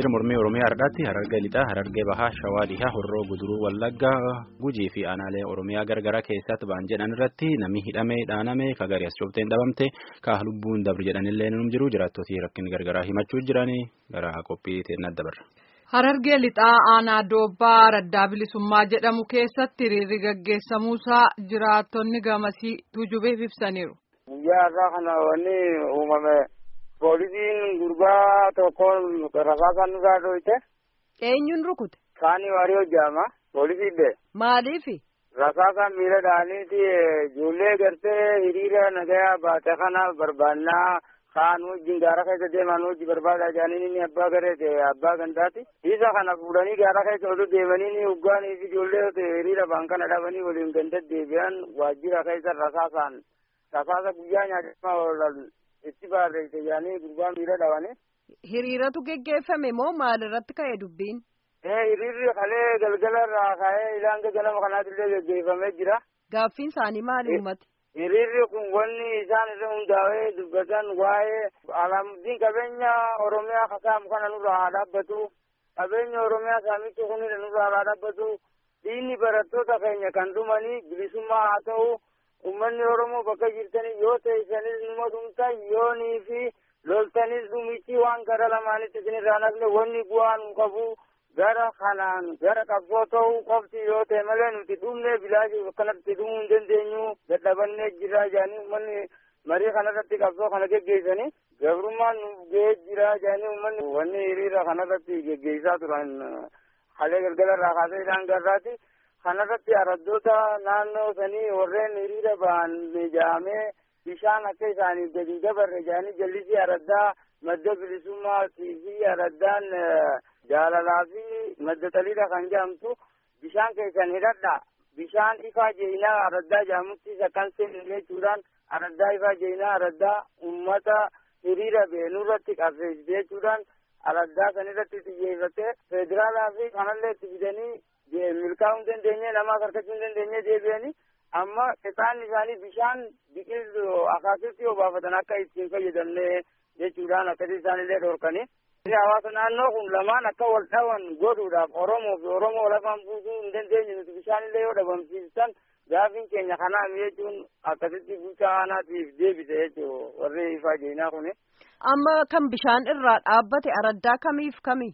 hiriira mormii oromiyaa har'aatti harargee lixaa harargee bahaa shawaa dhihaa horroo guduruu wallaggaa gujii fi aanaalee oromiyaa gargaraa keessatti ba'an jedhan irratti namni hidhamee dhaaname ka garii as coobteen dhabamte ka lubbuun dabru jedhanillee num jiru jiraattootii rakkin gargaraa himachuu jiranii gara qophii teennaa dabarra. Harargee lixaa aanaa doobbaa raddaa bilisummaa jedhamu keessatti hiriirri gaggeessamuusaa jiraattonni gamasii tujubeef ibsaniiru. Guyyaa irraa kana wanni uumame poolisiin gurbaa tokkoon rasaasaan nurraa dhoyte. Eenyuun rukute? Kaanii warii hojjaama poolisiidhe. Maaliifi? Rasaasaan miila dhaaniiti ijoollee gartee hiriira nagayaa baate kana barbaannaa kaan wajjin gaara keessa deeman wajji barbaadaa jedhanii inni abbaa gareete abbaa gandaati. Isa kana fuudhanii gaara keessa otoo deemanii uggaanii fi ijoollee hiriira ba'an kana dhabanii waliin ganda deebi'an waajjira keessa rasaasaan rasaasa guyyaa nyaatamaa oolan itti barreesse jedhanii gurbaan miila dhabanii. Hiriiratu geggeeffame moo maalirratti ka'e dubbiin? Hiriirri kalee galgala irraa ka'ee ilanga ganama kanaatillee geggeeffamee jira. Gaaffiin isaanii maali uummati? Hiriirri kun wanni isaan irra hundaa'ee dubbatan waa'ee alaamuddiin qabeenya Oromiyaa kasaamu kana nurraa haa dhaabbatu. Qabeenya Oromiyaa saamichi kun nurraa haa dhaabbatu. Diinni barattoota keenya kan dhumanii bilisummaa haa ta'u. Uummanni Oromoo bakka jirtanii yoo teessanis numa dhumta yoonii fi loltanis dhumichi waan gara lamaanitti isinirraa nafne wanni bu'aa nu qabu gara kanaan gara qabsoo ta'uu qofti yoo ta'e malee nuti dhumne bilaashii akkanatti dhumuu hin dandeenyu dadhabannee jira jedhanii uummanni marii kanarratti qabsoo kana geggeessanii gabrummaan nu ga'ee jira jedhanii uummanni wanni hiriira kanarratti geggeessaa turan halee galgala irraa kaasee isaan garraati. kanarratti araddoota naannoo sanii warreen hiriira ba'an mijaa'amee bishaan akka isaaniif gadi dabarre jedhanii jallisii araddaa madda bilisummaatii fi araddaan jaalalaa fi madda xaliidha kan jedhamtu bishaan keessan hidhadha bishaan ifaa jeenaa araddaa jedhamutti akkan seenu jechuudhaan araddaa ifaa jeenaa araddaa ummata hiriira beenurratti qabsiisite jechuudhaan araddaa sanirratti xiyyeeffatee federaalaa fi kanallee itti fidanii milkaa'uu hin dandeenye namaaf harkachuu hin dandeenye deebi'anii amma qixaanni isaanii bishaan biqiltuu akaasitti obaafatan akka ittiin fayyadamne jechuudhaan akkasii isaanillee dhorkanii. Hawaasa naannoo kun lamaan akka wal dhawan godhuudhaaf Oromoo fi Oromoo lafaan buusuu hin dandeenye nuti bishaanillee yoo dhabamsiistan gaafiin keenya kanaa jechuun akkasitti bulchaa aanaatiif deebise jechuudha warri ifaa jeenaa kuni. Amma kan bishaan irraa dhaabbate araddaa kamiif kami?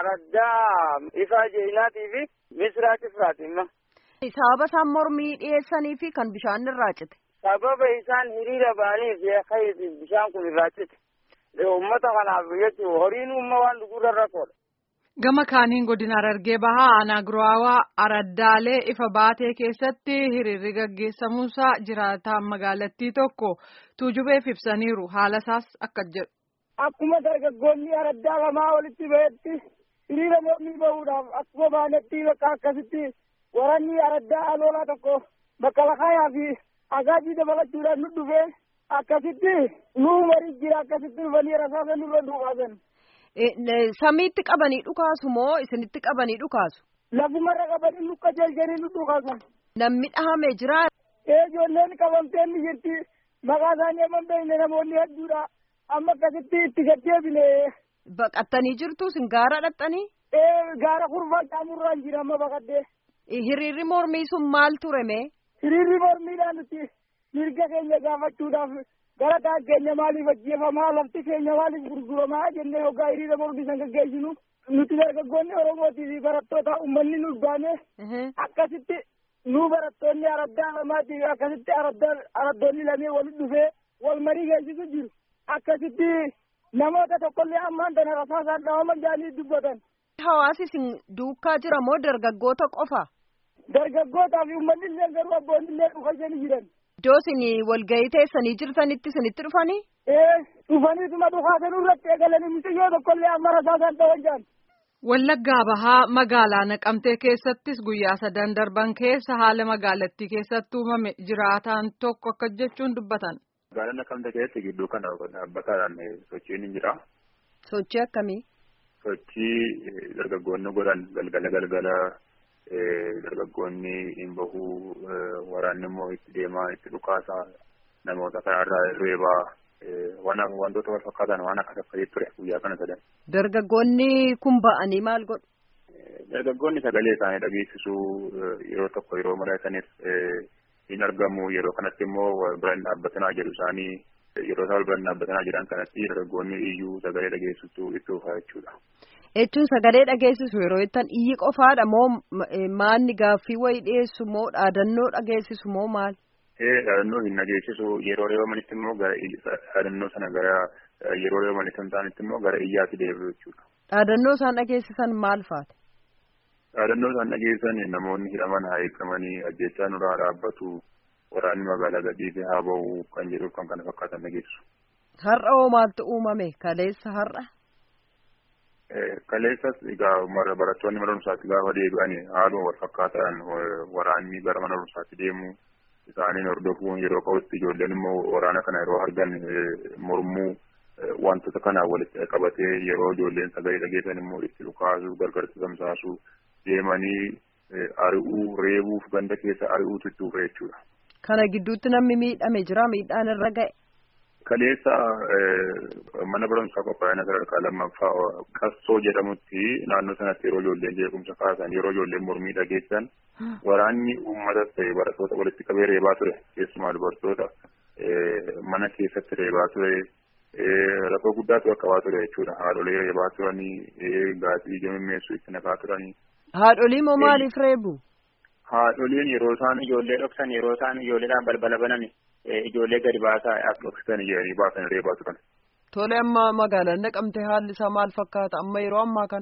Araddaa ifaa jeenaatii fi misraa cifraati imma. Sababa isaan mormii dhiyeessanii fi kan bishaan irraa cite. Sababa isaan hiriira ba'aniif bishaan kun irraa cite. Uummata kanaaf jechuun horiin uumma waan dhugurra rakkoodha. Gama kaaniin godina Harargee Bahaa aanaa Guraawaa Araddaalee ifa baatee keessatti hiriirri gaggeessamuusaa jiraataan magaalattii tokko tuujubeef ibsaniiru haala isaas akka jedhu. Akkuma dargaggoonni araddaa lamaa walitti ba'etti hiriira mormii bahuudhaaf akkuma baanetti bakka akkasitti waranni araddaa aloolaa tokko bakka lakaayaa fi agaajii dabalachuudhaan nu dhufee akkasitti nuu marii jira akkasitti dhufanii rasaasa nurra dhukaasan. Samiitti qabanii dhukaasu moo isinitti qabanii dhukaasu? Lafumarra qabanii lukka jeelchanii nu dhukaasan. Namni dhahamee jira. Ee ijoolleen qabamtee ni jirti. Maqaa isaanii amma beekne namoonni hedduudha. Amma akkasitti itti gaddeebine. Baqattanii jirtu sin gaara dhaqxanii? Ee gaara kurfaa caamurraan jira amma baqaddee. Hiriirri mormii sun maal ture mee? Hiriirri mormiidhaan nuti mirga keenya gaafachuudhaaf gara taan keenya maaliif ajjeefamaa lafti keenya maaliif gurguramaa jennee hoggaa hiriira mormii san gaggeessinu nuti dargaggoonni oromootii fi barattoota uummanni nu baane akkasitti nu barattoonni araddaa lamaatii akkasitti araddoonni lamee walitti dhufee wal marii geessisu jiru akkasitti namoota tokkollee ammaan tana rasaasaan dhawaman jedhanii dubbatan. Hawaasi isin duukaa jira moo dargaggoota qofa? Dargaggootaa fi uummanni illee garuu abboonni illee dhufanii jiran. Iddoo isin walgahii teessanii jirtanitti isinitti dhufanii? Ee dhufaniituma dhukaasanuu irratti eegalanii mucayyoo tokkollee amma rasaasaan dhawan jaan. Wallaggaa Bahaa magaalaa Naqamtee keessattis guyyaa sadan darban keessa haala magaalattii keessatti uumame jiraataan tokko akka jechuun dubbatan. Magaalaa Naqamtee keessatti gidduu kana dhaabbataadhaan sochiin ni jira. Sochii akkamii? Sochii dargaggoonni godhan galgala galgala dargaggoonni hin bahuu waraanni immoo itti deemaa itti dhukaasaa namoota karaarraa reebaa wantoota wal fakkaatan waan akkas akkasii ture guyyaa kana sadan. Dargaggoonni kun ba'anii maal godhu? Dargaggoonni sagalee isaanii dhageessisuu yeroo tokko yeroo mari'atanis hin argamu yeroo kanatti immoo biraan dhaabbatanaa jedhu isaanii yeroo isaan biraan dhaabbatanaa jedhan kanatti dargaggoonni iyyuu sagalee dhageessisuu itti dhufaa jechuudha. Jechuun sagalee dhageessisu yeroo jettan iyyi qofaadha moo maanni gaaffii wayii dhiyeessu moo dhaadannoo dhageessisu moo maal? Ee dhaadannoo hin dhageessisu yeroo reebamanitti immoo gara dhaadannoo sana gara yeroo reebamanitti hin taanetti immoo gara iyyaatti deebi'u jechuudha. Dhaadannoo isaan dhageessisan maal faati? Dhaadannoo isaan dhageessisan namoonni hidhaman haa eegamanii ajjechaa nurraa dhaabbatu waraanni magaalaa gadhiisee haa ba'u kan jedhuuf kan kana fakkaatan dhageessisu. Har'a hoo maaltu uumame kaleessa har'a? Kaleessas egaa barattoonni mana barumsaatti gaafa deebi'an haaluma wal fakkaataan waraanni gara mana barumsaatti deemu isaaniin hordofuun yeroo qabutti ijoolleen immoo waraana kana yeroo argan mormuu wantoota kanaan walitti qabatee yeroo ijoolleen sagalee dhageessan immoo itti dhukaasuu gargaritti tamsaasuu deemanii ari'uu reebuuf ganda keessa ari'uutu itti dhufe jechuudha. Kana gidduutti namni miidhame jira miidhaan irra ga'e. Kaleessa mana barumsaa qophaa'ina sadarkaa lammaffaa qassoo jedhamutti naannoo sanatti yeroo ijoolleen jeequmsa kaasan yeroo ijoolleen mormii dhageessan waraanni uummatas ta'e barattoota walitti qabee reebaa ture keessumaa dubartoota mana keessatti reebaa ture rakkoo guddaatu qaqqabaa ture jechuudha haadholee reebaa turanii gaazii jamimmeessuu itti naqaa turanii. Haadholii moo maaliif reebu? Haadholiin yeroo isaan ijoollee dhoksan yeroo isaan ijoolleedhaan balbala banani ijoollee gadi baasaa akka dhoksisan jedhanii baasan reebaa turan. Tole amma magaalaan naqamte haalli isaa maal fakkaata amma yeroo ammaa kana?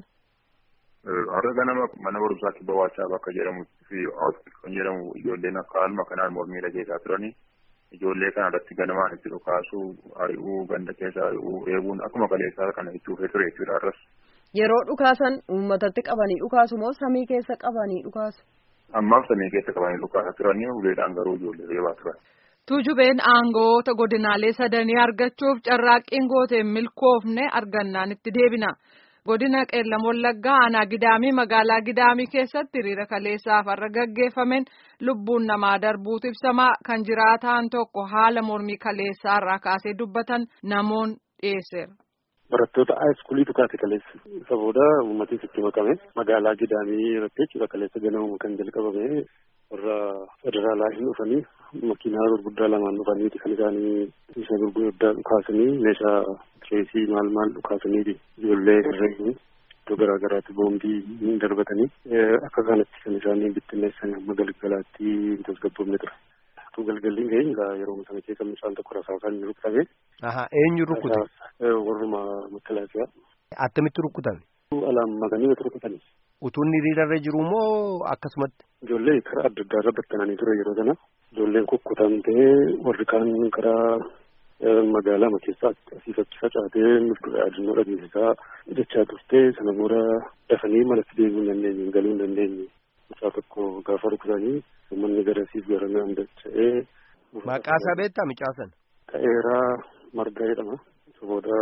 Har'a ganama mana barumsaatti bawaachaa bakka jedhamutti fi kan jedhamu ijoolleen akka haaluma kanaan mormii dhageessaa turanii ijoollee kana irratti ganamaan itti dhukaasuu ari'uu ganda keessa ari'uu eeguun akkuma kaleessaa kana itti dhufee ture jechuudha har'as. Yeroo dhukaasan uummatatti qabanii dhukaasu moo samii keessa qabanii dhukaasu? Ammaaf samii keessa qabanii dhukaasaa turanii uleedhaan garuu ijoollee reebaa turan. Tuujubeen aangoota godinaalee sadanii argachuuf carraaqqiin gooteen milkoofne argannaan itti deebina. Godina Qeellam Wallaggaa aanaa Gidaamii magaalaa Gidaamii keessatti hiriira kaleessaaf har'a gaggeeffameen lubbuun namaa darbuutu ibsamaa kan jiraataan tokko haala mormii kaleessaa irraa kaasee dubbatan namoon dhiyeesseera. Barattoota haayiskuuliitu kaase kaleessa. Isa booda uummatis itti makame magaalaa Gidaamii irratti jechuudha kaleessa ganamuma kan jalqabame warra federaalaa hin dhufanii makiinaa gurguddaa lamaan dhufaniiti kan isaanii isa gurguddaa dhukaasanii meeshaa tireesii maal maal dhukaasanii ijoollee herreegni iddoo garaa garaatti boombii hin darbatanii akka kanatti kan isaanii bittinneessan amma galgalaatti tasgabboofne ture. Utuu galgalliin ga'e egaa yeroo sana keessa mucaan tokko rasaasaan inni rukutame. Eenyu rukute? Warruma makalaakiyaa. Attamitti rukutame? Alaan makanii wata rukutanii. Utuun hiriirarra jiru moo akkasumatti? Ijoollee karaa adda addaa irra battananii ture yeroo sana. Ijoolleen kukkutamtee warri kaan karaa magaalaa keessaa asiif achi facaatee yaadannoo dhageessisaa jechaa turte sana booda dafanii manatti deebi'uu hin dandeenye galuu hin dandeenye. Mucaa tokko gaafa rukutanii uummanni garasiif gara naan dacha'ee. Maqaa isaa beektaa mucaa sana? Ta'eeraa margaa jedhama. Isa booda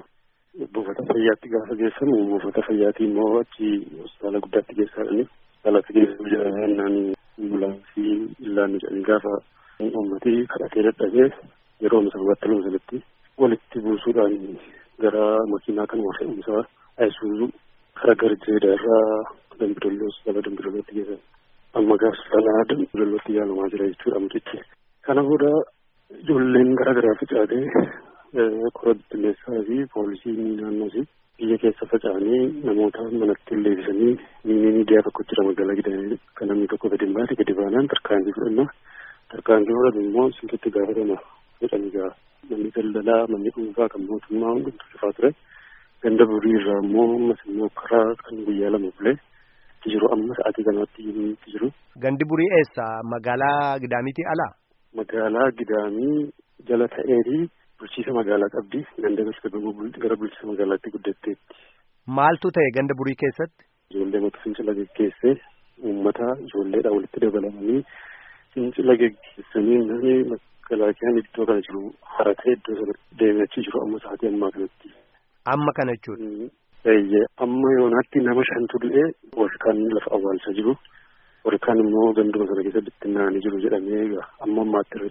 buufata fayyaatti gaafa geessamu buufata fayyaatii immoo achi hospitaala guddaatti geessaadhani. Hospitaalatti geessuu jedhamee ambulaansii illaanni jedhanii gaafa uummatii kadhatee dadhabee yeroo sababatti lama sanatti walitti buusuudhaan gara makiinaa kanuma fe'umsaa ayisuuzuu kara garjeedha irraa dambidolloo hospitaala dambidollootti geessan. Amma gaafsanaa dambidollootti yaalamaa jira jechuudha mucichi. Kana booda ijoolleen garaa garaa facaatee kora bittinneessaa fi poolisii naannoos biyya keessa faca'anii namoota manatti leebisanii miidiyaa tokko jira magaalaa gidaanii kan namni tokko gadi hin baate gadi baanaan tarkaanfii fudhanna tarkaanfii fudhatu immoo sirriitti gaafatama jedhanii gaa manni daldalaa manni dhuunfaa kan mootummaa hundumtu cufaa ture ganda burii irraa immoo ammas immoo karaa kan guyyaa lama bulee itti jiru amma sa'aatii kanaatti itti jiru. Gandi burii eessa magaalaa gidaamiitii alaa? Magaalaa gidaamii jala ta'eetii bulchiisa magaalaa qabdi ganda gara bulchiisa magaalaatti guddatteetti. Maaltu ta'e ganda burii keessatti? Ijoollee mata fincila geggeessee uummata ijoolleedhaan walitti dabalamanii fincila geggeessanii namni makalaakiyaan iddoo kana jiru haratee iddoo sana deemee achi jiru amma sa'aatii ammaa kanatti. Amma kana jechuudha. Eeyyee amma yoonaatti nama shantu du'ee warri kaan lafa awwaalchaa jiru warri kaan immoo ganduma sana keessa bittinnaa'anii jiru jedhamee amma ammaatti irra jira.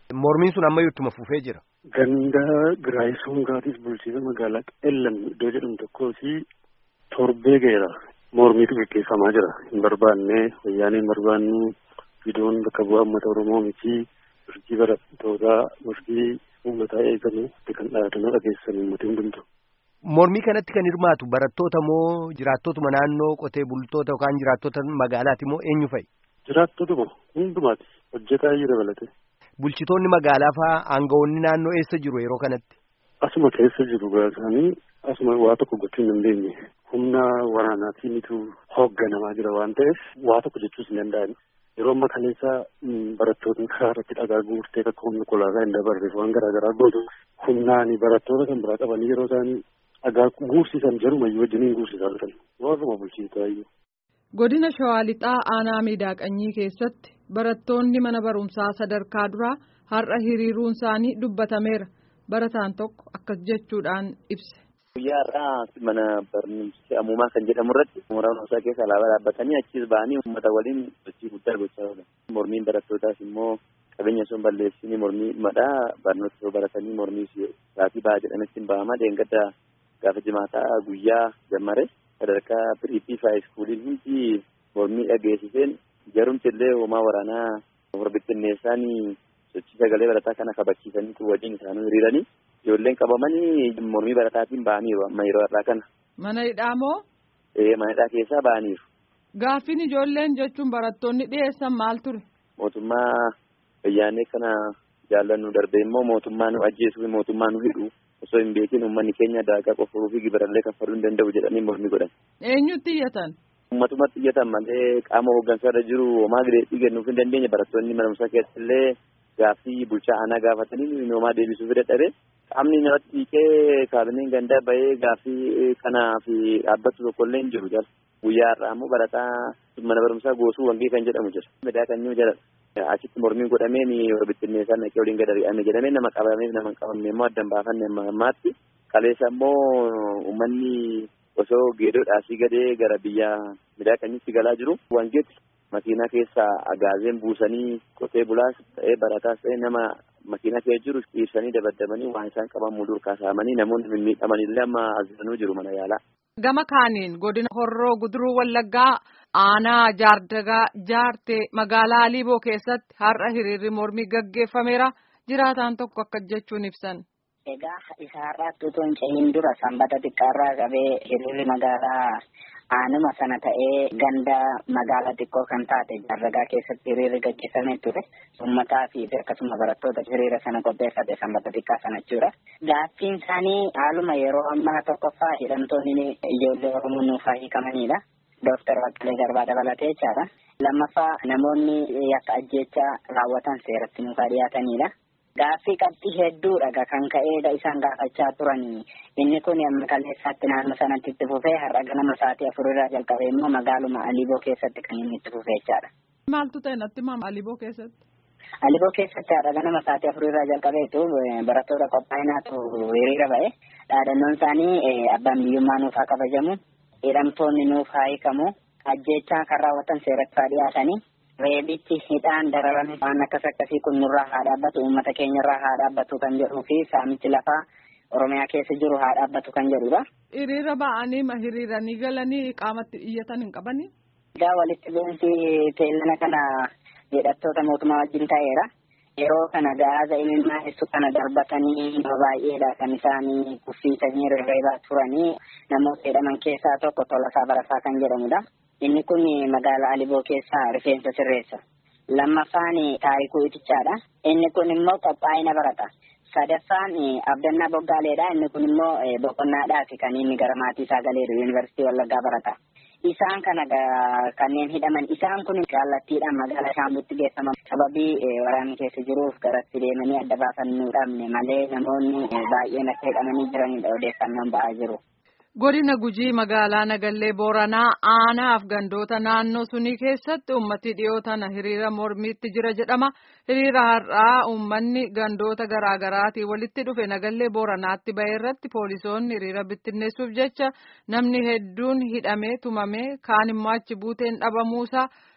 Mormiin sun ammayyuu ittuma fufee jira. Ganda Giraayisongaatis bulchiisa magaalaa Qellam iddoo jedhamu tokkooti torbee ga'eera. Mormiitu gaggeeffamaa jira. Hin barbaanne wayyaanee hin barbaannu viidiyoon bakka bu'aa uummata Oromoo miti mirgi barattootaa mirgi uummataa eegamu kan dhaadannoo dhageessisan uummata hundumtu. Mormii kanatti kan hirmaatu barattoota moo jiraattotuma naannoo qotee bultoota yookaan jiraattota magaalaati moo eenyu fa'i? Jiraattotuma hundumaati hojjetaa jira dabalate. Bulchitoonni magaalaa fa'aa aangawoonni naannoo eessa jiru yeroo kanatti? Asuma keessa jiru gaasanii asuma waa tokko gochuu hin dandeenye. Humna waraanaatiinitu hoogganamaa jira waan ta'eef waa tokko jechuus hin danda'an. Yeroo amma kaleessa barattoonni karaa irratti dhagaa guurtee akka humna kolaasaa hin dabarreef waan garaa garaa gootu humnaani barattoota kan biraa qabanii yeroo isaanii dhagaa guursisan jarumayyuu wajjiniin guursisaa turan. Warruma bulchiisaayyuu. Godina Shawaa Lixaa Aanaa Miidhaaqanyii keessatti barattoonni mana barumsaa sadarkaa duraa har'a hiriiruun isaanii dubbatameera. Barataan tokko akkas jechuudhaan ibse. Guyyaa har'aa mana barumsa ammumaa kan jedhamu irratti mooraa barumsaa keessa alaabaa dhaabbatanii achis ba'anii uummata waliin sochii guddaa gochaa oolan. Mormiin barattootaas immoo qabeenya osoo hin balleessine mormii madhaa barnoota osoo baratanii mormii sa'aatii bahaa jedhametti hin ba'ama. Deengadda gaafa jimaataa guyyaa jammare sadarkaa piriippii fi haayiskuuliin hundi mormii dhageessiseen jarumti illee hoomaa waraanaa horbittinneessaanii sochii sagalee barataa kana kabachiisanii wajjin isaanii hiriiranii ijoolleen qabamanii mormii barataatiin ba'aniiru amma yeroo har'aa kana. Mana hidhaa moo? Ee mana hidhaa keessaa ba'aniiru. Gaaffiin ijoolleen jechuun barattoonni dhiyeessan maal ture? Mootummaa wayyaanee kana jaallannu darbee immoo mootummaa nu ajjeesuu fi mootummaa nu hidhu osoo hin beekin uummanni keenya daagaa qofuruu fi gibarallee kaffaluu hin danda'u jedhanii mormii godhan. Eenyutti iyyatan? Uummatumatti iyyatan malee qaama hooggansaarra jiru homaa gideetii kennuuf hin dandeenye barattoonni mana barumsaa keessatti illee gaaffii bulchaa aanaa gaafatanii homaa deebisuuf dadhabe qaamni namatti dhiiqee kaabineen gandaa bahee gaaffii kanaa fi dhaabbatu tokkollee hin jiru jala guyyaa har'aa immoo barataa mana barumsaa goosuu wangee kan jedhamu jira midaa kan jiru jala achitti mormiin godhameen bittinneessaan naqee waliin gad ari'ame jedhamee nama qabameef nama hin qabamne immoo addan baafanne ammaatti kaleessa immoo uummanni osoo geedoo dhaasii gadee gara biyya midaa kanyitti galaa jiru wangeetti makiinaa keessa agaazeen buusanii qotee bulaas ta'ee barataas ta'ee nama makiinaa keessa jiru dhiibsanii dabaddabanii waan isaan qaban mudur kaasamanii namoonni mimmiidhaman illee amma asirranuu jiru mana yaalaa. Gama kaaniin godina Horroo Guduruu Wallaggaa aanaa Jaardagaa Jaartee magaalaa Aliiboo keessatti har'a hiriirri mormii gaggeeffameera jiraataan tokko akka jechuun ibsan. Egaa isa har'aatti utuu hin cehin dura sanbata xiqqaarraa qabee hiriirri magaalaa aanuma sana ta'ee ganda magaalaa xiqqoo kan taate Jaardagaa keessatti hiriirri gaggeeffamee ture. Uummataa fi akkasuma barattoota hiriira sana qopheeffate sanbata xiqqaa sana jechuudha. Gaaffiin isaanii haaluma yeroo ammaa tokkoffaa hidhamtoonni ijoollee Oromoo nuuf hiikamanidha. Dooktar Baqqalee Garbaa dabalatee jechaadha. Lammaffaa namoonni yakka ajjeechaa raawwatan seeratti nuuf dhiyaatanidha. Gaaffii qabxii hedduudha kan ka'eedha isaan gaafachaa turanii. Inni kun amma kaleessaatti naannoo sanatti itti fufee har'a ganama sa'aatii afurirraa jalqabee immoo magaaluma Aliboo keessatti kan inni itti fufee jechaadha. Maaltu ta'e natti maama Aliboo keessatti? Aliboo keessatti har'a ganama sa'aatii afurirraa jalqabeetu barattoota qophaa'inaatu hiriira ba'e. Dhaadannoon isaanii abbaan biyyummaa nuuf haa kabajamu. Hidhamtoonni nuuf haa hiikamu. Ajjeechaa kan raawwatan seeratti haa dhiyaatanii. reebichi hidhaan dararame waan akkas akkasii kun nurraa haa dhaabbatu uummata keenyarraa haa dhaabbatu kan jedhuu fi saamichi lafaa oromiyaa keessa jiru haa dhaabbatu kan jedhudha. Hiriira ba'anii ma hiriiranii galanii qaamatti iyyatan hin qabanii? Egaa walitti bu'insi teellana kana hidhattoota mootummaa wajjin ta'eera. Yeroo kana gaaza imimmaanessuu kana darbatanii baay'eedha kan isaanii kuffiisanii rarraabaa turanii namoota hidhaman keessaa tokko Tolasaa Barasaa kan jedhamudha. Inni kun magaalaa Aliboo keessaa rifeensa sirreessa. Lammaffaan taarikuu itichaadha. Inni kun immoo qophaa'ina barata. Sadaffaan abdannaa boggaaleedha. Inni kun immoo boqonnaadhaaf kan inni gara maatii isaa galeeru yuunivarsiitii Wallaggaa barata. Isaan kana kanneen hidhaman isaan kun kallattiidhaan magaalaa Shaambutti geeffaman sababii waraanni keessa jiruuf garatti deemanii adda baafannuu dhabne malee namoonni baay'een akka hidhamanii jiranidha odeeffannoon ba'aa jiru. Godina Gujii magaalaa Nagallee Booranaa aanaaf gandoota naannoo sunii keessatti uummati dhiyoo tana hiriira mormiitti jira jedhama. Hiriira har'aa uummanni gandoota garaagaraatii walitti dhufe Nagallee Booranaatti bahee irratti poolisoonni hiriira bittinneessuuf jecha namni hedduun hidhamee tumamee kaan immoo achi buuteen dhabamuusaa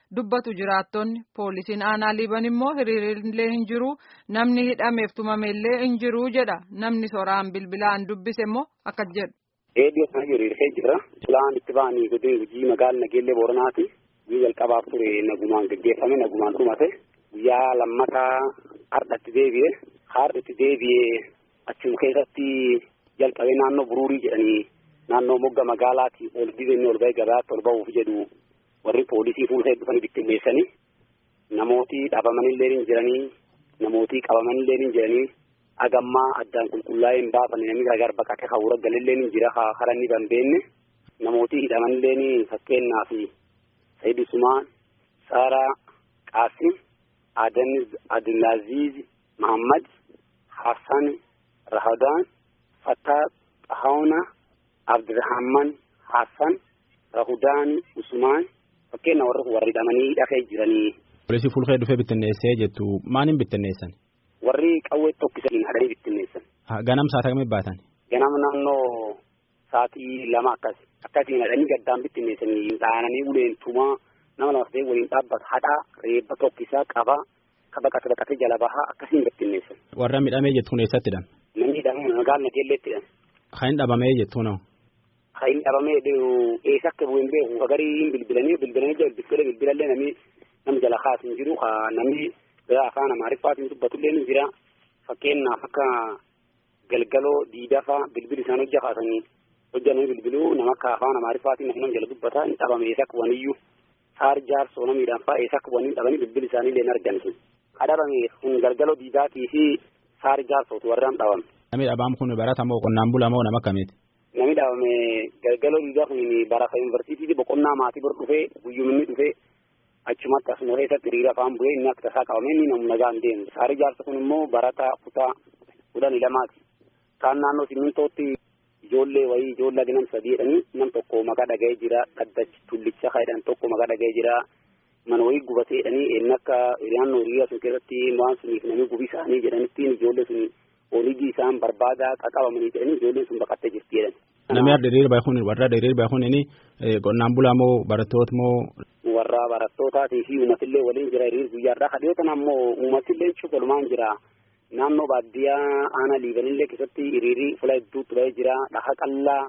dubbatu jiraattonni poolisiin aanaa liiban immoo hiriirillee hin jiru namni hidhameef tumamellee hin jiru jedha namni soraan bilbilaan dubbise immoo akkas jedhu. Eeddoo sana hiriirfee jira. Fulaan itti ba'anii godina hojii magaalaa Nageellee Booranaati. Guyyaa jalqabaaf ture nagumaan gaggeeffame nagumaan dhumate. Guyyaa lammataa hardhatti deebi'e. Hardhatti deebi'ee achuma keessatti jalqabee naannoo buruurii jedhanii naannoo mogga magaalaati ol dibeenni ol ba'ee gabaatti ol ba'uuf jedhu warri poolisii fuula dhufanii bittinneessanii namooti dhabamanillee hin jiranii namooti qabamanillee hin jiranii agammaa addaan qulqullaa'ee hin baafane namni gargar baqate hawura galillee hin jira hara inni dandeenne namooti hidhamanillee fakkeenyaaf Sayyid Usmaan Saaraa Qaasim Adan Abdulaziz Muhammad Hassan Rahadaan Fattaa Xahauna Abdirahman Hassan Rahudaan Usmaan fakkeenya warri warri hidhamanii dhafee jiranii. Poolisii fuulkee dhufee bittinneessee jettu maaliin bittinneessan? Warri qawwee tokkisanii hadhanii bittinneessan. Ganam saata kamii baatan? Ganama naannoo sa'aatii lama akkas akkasiin hadhanii gaddaan bittinneessanii dhaananii uleen tumaa nama lama ta'ee waliin dhaabbata hadhaa reebba tokkisaa qabaa baqate baqatee jala bahaa akkasiin bittinneessan. Warra midhamee jettuun eessatti hidhame? Namni hidhamee magaalaa Nageelleetti hidhame. Kan hin dhabamee jettuun hoo? Kan hin dhabamee eessa akka bu'een beeku gariin bilbilanii bilbilanii jala bilbilee bilbilallee namni nama jala kaas hin jiru namni afaan amaariffaatiin dubbatullee ni jira fakkeenyaaf akka galgaloo diidafaa bilbili isaan hojja kaasanii hojjannanii bilbiluu nama akka afaan amaariffaatiin nama jala dubbataa hin dhabame eessa akka waniyyuu saar jaarsoo namiidhaan fa'aa eessa akka waniin dhabanii bilbili isaanii illee hin argan sun kadhabame kun galgaloo diidaatii fi saar jaarsootu warraan dhabame. Namni dhabaan kun barata moo qonnaan bulaa moo nama akkamiiti? Namni dhabame galgaloo diidaa kun barafa yuunivarsiitiiti boqonnaa maatii bor dhufee guyyuminni dhufee achumatti asuma keessatti hiriira afaan bu'ee inni akka tasaa qabame inni namu nagaan deemu. Saari jaarsa kun immoo barataa kutaa kudhanii lamaati. Kaan naannoo simmintootti ijoollee wayii ijoollee aginan sadii jedhanii nam tokko maqaa dhaga'ee jira dhaddachi tullicha jedhan tokko maqaa dhaga'ee jira mana wayii gubatee jedhanii inni akka naannoo hiriira sun keessatti waan suniif namni gubii isaanii jedhanittiin ijoollee sun oolii isaan barbaadaa qaqabamanii jedhanii ijoolleen sun baqattee jirti jedhan. Namni adda diriira bahe kun warra adda diriira bahe kun inni qonnaan bulaa moo barattoota moo. Warra barattootaati fi uummatillee waliin jira hiriir guyyaadhaa kadhiyootan ammoo uummatillee cufalumaan jira. Naannoo baadiyyaa aanaa liibanillee keessatti hiriirri fula hedduutti bahee jira. Dhaha qallaa,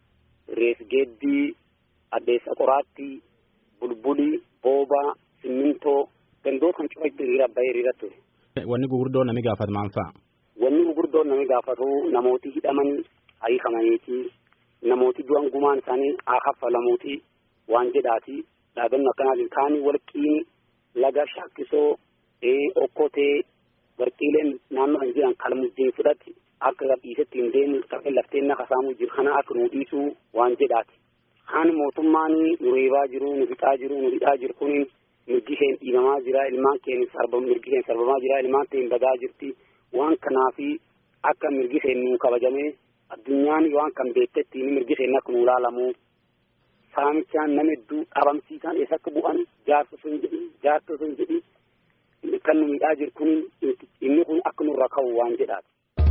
reesgeeddii, addeessa qoraattii, bulbulii, boobaa, simmintoo gandoota kan cufa hiriira bahee hiriira ture. Wanni gurguddoo namni gaafatu maal fa'a? Wanni gurguddoo namni gaafatu namooti hidhaman hiikamaniiti. Namooti du'an gumaan isaanii haa kaffalamuuti waan jedhaati. Dhaabannoo akkanaatiin kaanii walqiin laga shaakkisoo okkotee warqiileen naannoo kan jiran kalmujjiin fudhatti akka dhiisetti hin deemu qabee lafteen naka saamuu jiru kana akka nu dhiisuu waan jedhaati. Kaan mootummaan nu reebaa jiru nu fixaa jiru nu hidhaa jiru kun mirgi isheen dhiibamaa jira ilmaan keenya sarba mirgi isheen sarbamaa jira ilmaan keenya badaa jirti waan kanaafi akka mirgi isheen nu kabajamee addunyaan waan kan beektetti mirgi isheen akka nu ilaalamu saamichaan nama hedduu dhabamsiisan eessa akka bu'an jaarsa sun jedhi jaarsa sun jedhi kan nu miidhaa jiru kun inni kun akka nurra ka'u waan jedhaati.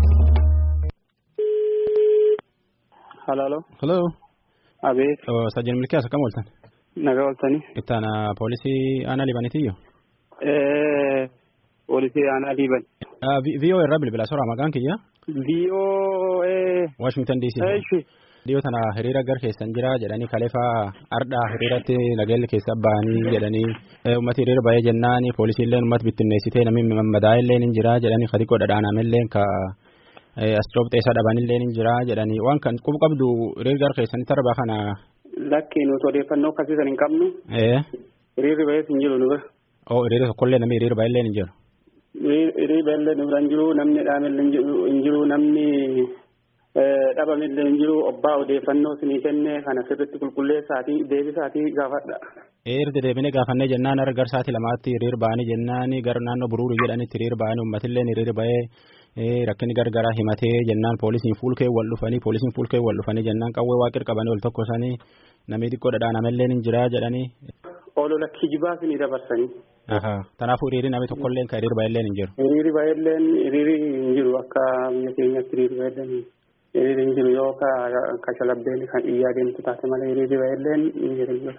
Halaalo. Hello. Abeet. Sajjan milkiyaas akkam ooltan? Nagaa ooltanii. Ittaana poolisii aanaa libanitiyyo? Poolisii aanaa liban. VOA irraa bilbila soraa maqaan kiyya? VOA. Washington DC. Eeshi. Dhiyoo tana hiriira gar keessan jira jedhanii kaleefaa ardhaa hiriiratti nageelli keessa ba'anii jedhanii uummati hiriira ba'ee jennaan poolisiilleen uummata bittinneessitee namni madaa'illee ni jira jedhanii kadiqoo dhadhaanamellee ka as coobxeessaa dhabanillee ni jira jedhanii waan kan qubu qabdu hiriira gar keessanitti arba kana. Lakki nuti odeeffannoo akkasiisan hin qabnu. Hiriirri ba'ees hin jiru nu bira. Oo hiriira tokkollee namni hiriira ba'ellee ni jiru. Hiriirri ba'ellee nu bira hin jiru namni dhaamellee hin jiru namni. dhabamillee hin jiru obbaa odeeffannoo sinii kenne kana sirritti qulqulleessaatii deebisaatii gaafadha. Eerti deebinee gaafannee jennaan gara garsaati lamaatti hiriir ba'anii jennaan gara naannoo buruurii jedhanitti hiriir ba'anii uummatillee hiriir ba'ee rakkinni gargaraa himatee jennaan poolisiin fuulkee wal dhufanii poolisiin fuulkee wal dhufanii jennaan qawwee waaqir qabanii wal tokko sanii namni xiqqoo dhadhaanamellee ni jira jedhanii. Olola kijibaa sinii dabarsanii. Kanaafuu hiriirri namni tokkollee kan hiriir ba'ellee hin jiru. Hiriirri ba'ellee hiriirri hin jiru akka biyya keenyatti hiriirri ba'ellee hiriirri hin jiru yoo ka shalabbeen kan iyyaa deemtu taate malee hiriirri ba'elleen hin jiru.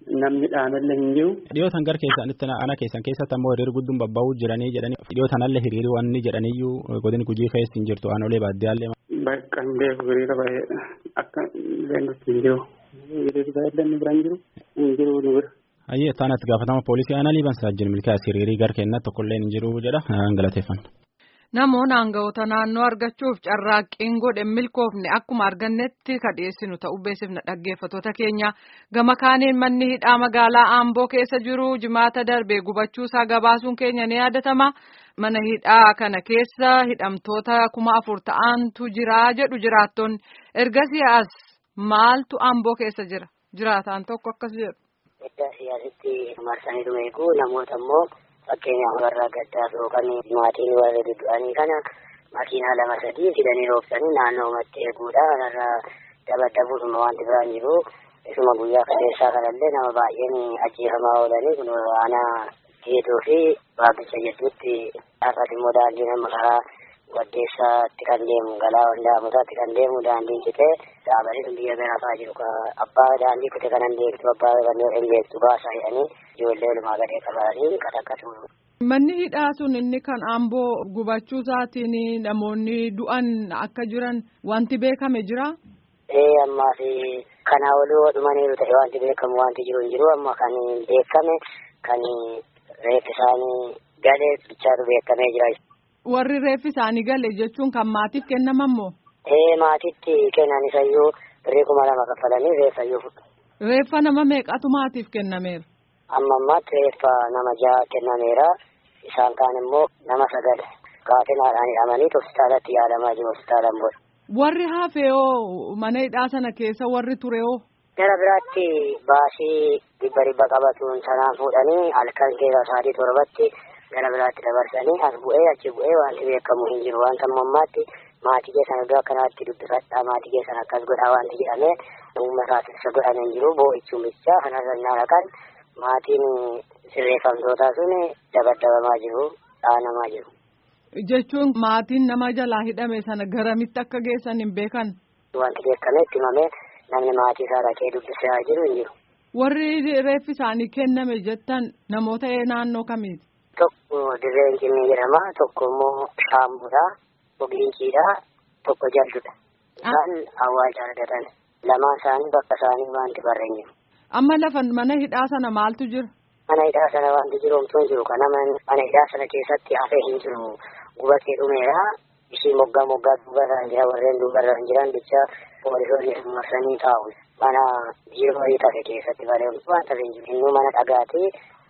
namni dhaanallee hin jiru. Dhiyootan gara keessanitti ana keessan keessatti ammoo hiriirri gudduun babba'uu jiranii jedhanii dhiyootanallee hiriirri wanni jedhaniyyuu godin gujii keessa hin jirtu aanolee baaddiyaallee. Bakka hin beeku hiriira baay'eedha. Akka leendutti hin jiru. Hiriirri baay'ee inni bira hin jiru. Hin jiru nu bira. Ayyee isaan itti gaafatama poolisii aanaa liiban saajjin milkaa'es hiriirii gara keenyatti tokkollee hin jiru jedha galateeffanna. Namoonni aangawoota naannoo argachuuf carraaqqiin godhe milkoofne akkuma argannetti ka dhiyeessinu ta'uu beeksifna dhaggeeffattoota keenya gama kaaniin manni hidhaa magaalaa Aamboo keessa jiru jimaata darbe gubachuusaa gabaasuun keenya ni yaadatama. Mana hidhaa kana keessa hidhamtoota kuma afur ta'antu jira jedhu jiraattonni ergasii as maaltu Aamboo keessa jira jiraataan tokko akkas jedhu. Iddaa siyaasitti marsanii dhumeeku namoota immoo. fakkeenyaaf warra gaddaa yookaan maatiin warra du'anii kana makiinaa lama sadii fidanii roobsanii naannoo uumatti eeguudha kanarra dabaddabuudhuma wanti biraan jiru isuma guyyaa kaleessaa kanallee nama baay'een ajjeefamaa oolanii kun aanaa geetuu fi baabbicha jedhutti har'as immoo daandiin amma karaa waddeessaatti kan deemu galaa wandaamutaatti kan deemu daandiin citee dhaabanii sun biyya garaafaa jiru abbaa daandii kute kanan beektu abbaa kanneen hin beektu baasaa jedhanii ijoollee olumaa gadee qabatanii qataqqatu. Manni hidhaa sun inni kan Aamboo gubachuu isaatiin namoonni du'an akka jiran wanti beekame jira. Ee ammaa fi kanaa olii dhumaniiru ta'e wanti beekamu wanti jiru hin jiru amma kan beekame kan reeffi isaanii galee bichaatu beekamee jira. Warri reeffi isaanii gale jechuun kan maatiif kennaman moo? Ee maatitti kennan isayyuu birrii kuma lama kaffalanii reeffa iyyuu fudhu. Reeffa nama meeqatu maatiif kennameera? Amma ammaatti reeffa nama ja'a kennameera. Isaan kaan immoo nama sagal kaatinaadhaan hidhamanii hospitaalatti yaalamaa jiru hospitaalaan booda. Warri hafeewoo mana hidhaa sana keessa warri tureewoo? Gara biraatti baasii dhibba dhibba qabatuun sanaan fuudhanii halkan keessa sa'aatii torbatti gara biraatti dabarsanii as bu'ee achi bu'ee wanti beekamu hin jiru wanta ammaatti maatii keessan iddoo akkanaatti dubbifadhaa maatii keessan akkas godhaa wanti jedhamee uummataaf ibsa godhame hin jiru boo'ichuun bichaa kanarra naannaqan maatiin sirreeffamtootaa sun dabaddabamaa jiru dhaanamaa jiru. Jechuun maatiin nama jalaa hidhame sana garamitti akka geessan hin beekan. Wanti beekame itti himamee namni maatii isaa dhaqee dubbisaa jiru hin jiru. Warri reeffi isaanii kenname jettan namoota naannoo kamiiti? Tokko dirreen cimmii jedhama tokko immoo shaambuudha ogiinciidha tokko jaldudha. Isaan awwaalcha argatan lamaan isaanii bakka isaanii wanti barreen jiru. Amma lafa mana hidhaa sana maaltu jira? Mana hidhaa sana wanti jiru homtuu hin jiru. Kana mana hidhaa sana keessatti hafee hin jiru. Gubatee dhumeera. Ishii moggaa moggaa duubarra hin jira. Warreen duubarra hin jiran bicha poolisoonni marsanii taa'u. Mana biiroo wayii tafe keessatti balee waan tafe hin jiru. Innuu mana dhagaati.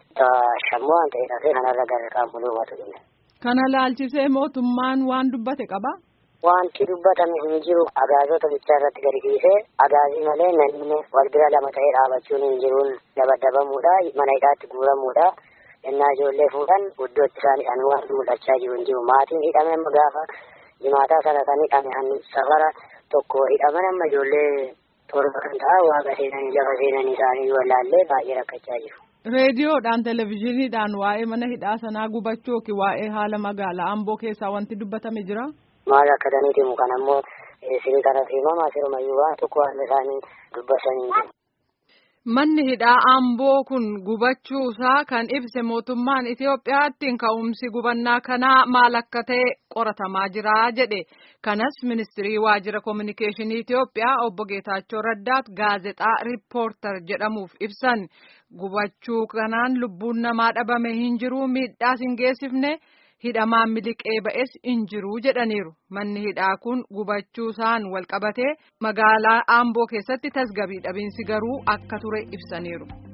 Shammoo waan ta'e tafe kanarra gara qaamuluumatu dhume. Kana laalchisee mootummaan waan dubbate qaba? Wanti dubbatame hin jiru agaazota bichaa irratti gadi dhiisee agaazii malee namni wal bira lama ta'ee dhaabachuun hin jiruun dabadabamuudha mana hidhaatti guuramuudha ennaa ijoollee fuudhan iddootti isaan hidhan waan mul'achaa jiru hin jiru maatiin hidhame amma gaafa jimaataa sana kan hidhame safara tokko hidhaman amma ijoollee torba kan ta'a waaqa seenanii lafa seenanii isaanii wallaallee baay'ee rakkachaa jiru. Reediyoodhaan televizyiiniidhaan waa'ee mana hidhaa sanaa gubachuu yookiin waa'ee haala magaalaa Amboo keessaa wanti dubbatame jira? maal akka daniiti mu kan ammoo isinii kanatti himamaa sirumayyuu waan tokko waan isaanii dubbasanii jiru. Manni hidhaa Amboo kun gubachuusaa kan ibse mootummaan Itoophiyaatti ka'umsi gubannaa kanaa maal akka ta'e qoratamaa jira jedhe. Kanas ministirii waajjira koominikeeshinii Itoophiyaa obbo Geetaachoo Raddaat gaazexaa riippoortar jedhamuuf ibsan. Gubachuu kanaan lubbuun namaa dhabame hin jiru miidhaas hin geessifne. hidhamaan miliqee ba'es hin jiru jedhaniiru manni hidhaa kun gubachuusaan wal qabatee magaalaa Amboo keessatti tasgabbii dhabiinsi garuu akka ture ibsaniiru.